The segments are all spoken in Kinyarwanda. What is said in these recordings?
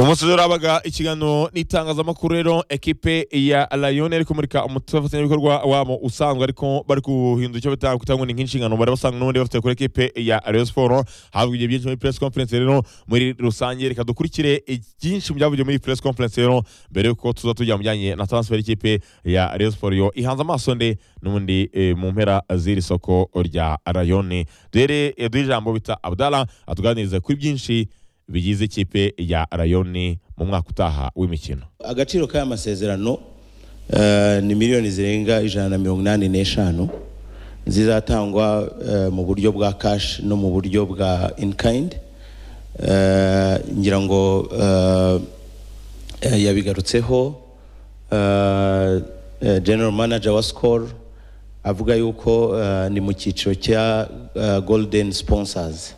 umunsi rero habaga ikiganiro n'itangazamakuru rero ekipe ya rayoni iri kumurika umufatanyabikorwa wabo usanzwe ariko bari guhindura icyo bita kutangwa nk'inshingano bari basanga n'ubundi bafite kuri ekipe ya rayon siporo havuga ibyo byinshi muri press conference rero muri rusange reka dukurikire byinshi mu byavugiwe muri iyi press conference rero mbere yuko tuza tujya mu bijyanye na transfer y'ikipe ya rayon siporo yo ihanze amaso nde n'ubundi eh, mu mpera z'iri soko rya rayoni duhere eh, duhe ijambo bita abdala atuganirize kuri byinshi bigize ikipe ya rayoni mu mwaka utaha w'imikino agaciro k'aya masezerano eh, ni miliyoni zirenga ijana na mirongo inani n'eshanu zizatangwa eh, mu buryo bwa cash no mu buryo bwa in kind Eh, ngira ngo eh, eh, yabigarutseho eh, eh, general manager wa score avuga yuko eh, ni mu cyiciro cya eh, golden sponsors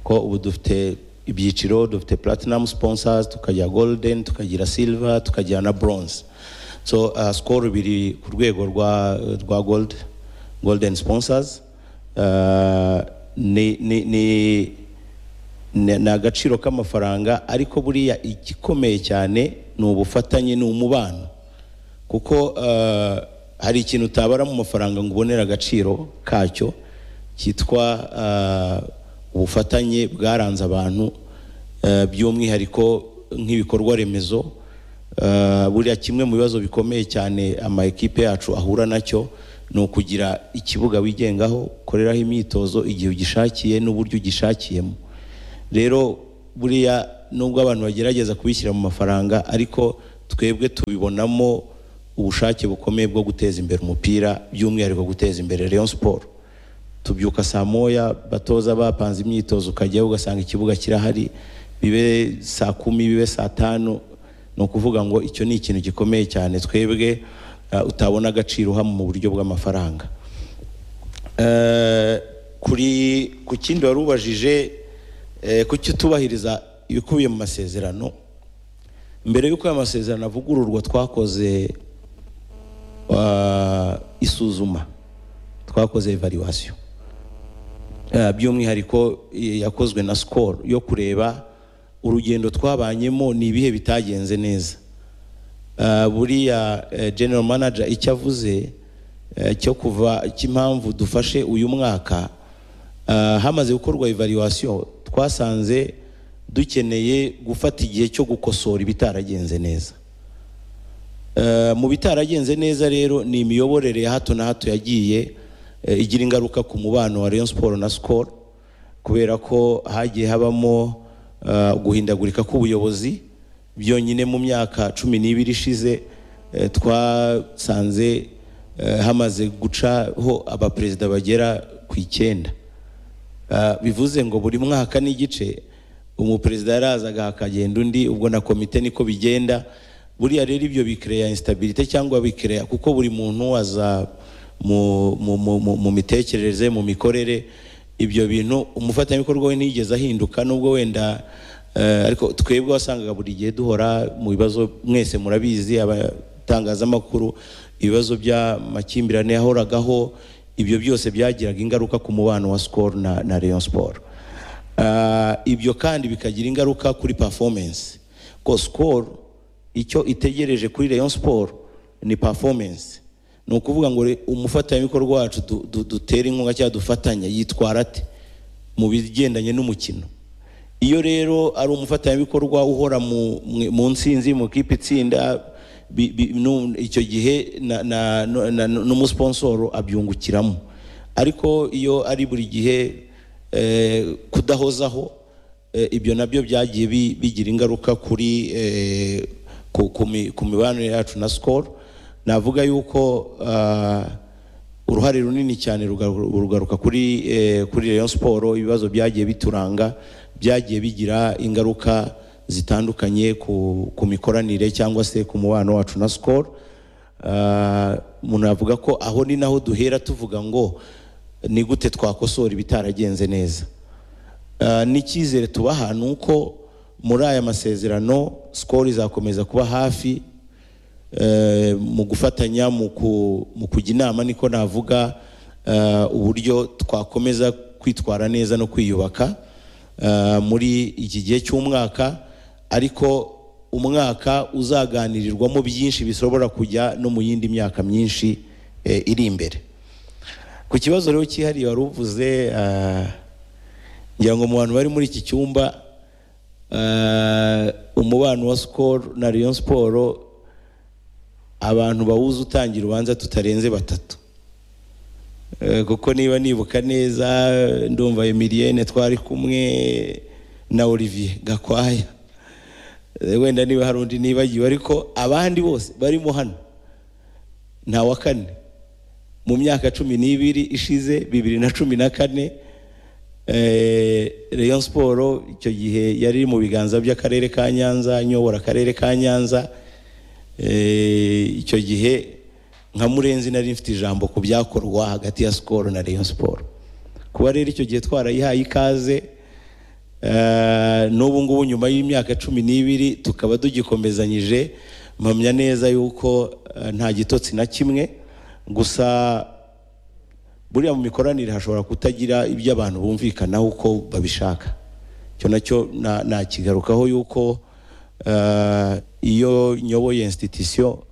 ko ubu dufite ibyiciro dufite platinum sponsors tukagira golden tukagira silver tukagira na bronze so uh, score biri ku rwego rwa rwa gold golden sponsors uh, ni ni ni ni ni agaciro k'amafaranga ariko buriya igikomeye cyane ni ubufatanye ni umubano kuko eh, hari ikintu utabara mu mafaranga ngo ubonere agaciro kacyo cyitwa eh, ubufatanye bwaranze abantu eh, by'umwihariko nk'ibikorwa remezo Eh, buriya kimwe mu bibazo bikomeye cyane ama ekipe yacu ahura nacyo ni ukugira ikibuga wigengaho ukoreraho imyitozo igihe ugishakiye n'uburyo ugishakiyemo rero buriya nubwo abantu bagerageza kubishyira mu mafaranga ariko twebwe tubibonamo ubushake bukomeye bwo guteza imbere umupira by'umwihariko guteza imbere Rayon Sport tubyuka saa moya batoza bapanze imyitozo ukajyayo ugasanga ikibuga kirahari bibe saa kumi bibe saa tanu ni ukuvuga ngo icyo ni ikintu gikomeye cyane twebwe eh, utabona agaciro uha mu buryo bw'amafaranga Eh, kuri ku kindi wari ubajije eh, ku cyo tubahiriza ibikubiye mu masezerano mbere y'uko aya masezerano avugururwa twakoze ah, isuzuma twakoze evaluation Eh, by'umwihariko eh, yakozwe na score yo kureba urugendo twabanyemo ni ibihe bitagenze neza Ah, buriya eh, general manager icyo avuze eh, cyo kuva cy'impamvu dufashe uyu mwaka ah, hamaze gukorwa evaluation twasanze dukeneye gufata igihe cyo gukosora ibitaragenze neza Eh, mu bitaragenze neza rero ni imiyoborere ya hato na hato yagiye eh, igira ingaruka ku mubano wa Rayon Sport na Skol kubera ko hagiye habamo eh, guhindagurika k'ubuyobozi byonyine mu myaka cumi n'ibiri ishize eh, twasanze eh, hamaze gucaho abaperezida bagera ku icyenda Ah, bivuze ngo buri mwaka n'igice umuperezida yarazaga hakagenda undi ubwo na komite niko bigenda buriya rero ibyo bikereya instability cyangwa bikereya kuko buri muntu aza mu, mu, mu, mu, mu mitekerereze mu mikorere ibyo bintu umufatanyabikorwa we ntiyigeze ahinduka nubwo wenda eh, ariko twebwe wasangaga buri gihe duhora mu bibazo mwese murabizi abatangazamakuru ibibazo by'amakimbirane yahoragaho ibyo byose byagiraga ingaruka ku mubano wa Skol na, na Rayon Sport Ah, ibyo kandi bikagira ingaruka kuri performance ko Skol icyo itegereje kuri Rayon Sport ni performance ni ukuvuga ngo re- umufatanyabikorwa wacu du- du- dutera inkunga cyangwa dufatanya yitwara ate mu bigendanye n'umukino iyo rero ari umufatanyabikorwa uhora mu, mu- mu nsinzi mu kipe itsinda bi, bi, nu, icyo gihe na- na- nu- na- nu- n'umusponsoro abyungukiramo ariko iyo ari buri gihe eh, kudahozaho eh, ibyo nabyo byagiye bi- bigira ingaruka kuri eh, ku, ku, mi- ku mibanire yacu na Skol navuga yuko ah, uruhare runini cyane rugaru- rugaruka kuri eh, kuri Rayon Sport ibibazo byagiye bituranga byagiye bigira ingaruka zitandukanye ku, ku mikoranire cyangwa se ku mubano wacu na Skol Ah, umuntu avuga ko aho ni naho duhera tuvuga ngo ni gute twakosora ibitaragenze neza Ah, n'icyizere tubaha ni uko muri aya masezerano Skol izakomeza kuba hafi eh, mu gufatanya mu ku- mu kujya inama niko navuga eh, uburyo twakomeza kwitwara neza no kwiyubaka eh, muri iki gihe cy'umwaka ariko umwaka uzaganirirwamo byinshi bishobora kujya no mu yindi myaka myinshi eh, iri imbere ku kibazo rero cyihariye wari uvuze ah, ngira ngo mu bantu bari muri iki cyumba ah, umubano wa sikoro na riyo siporo abantu bawuzi utangira ubanza tutarenze batatu Eh, kuko niba nibuka neza ndumva emiliyene twari kumwe na olivier gakwaya Eh, wenda niba hari undi nibagiwe ariko abandi bose barimo hano nta wa kane mu myaka cumi n'ibiri ishize bibiri na cumi na kane eh, rayon siporo icyo gihe yari iri mu biganza by'akarere ka nyanza nyobora akarere ka nyanza Eh, icyo gihe nka murenzi nari mfite ijambo ku byakorwa hagati ya sikoro na rayon siporo kuba rero icyo gihe twarayihaye ikaze Eh, n'ubu ngubu nyuma y'imyaka cumi n'ibiri tukaba tugikomezanyije mpamya neza yuko eh, nta gitotsi na kimwe gusa buriya mu mikoranire hashobora kutagira ibyo abantu bumvikanaho uko babishaka icyo nacyo na- nakigarukaho yuko eh, iyo nyoboye institution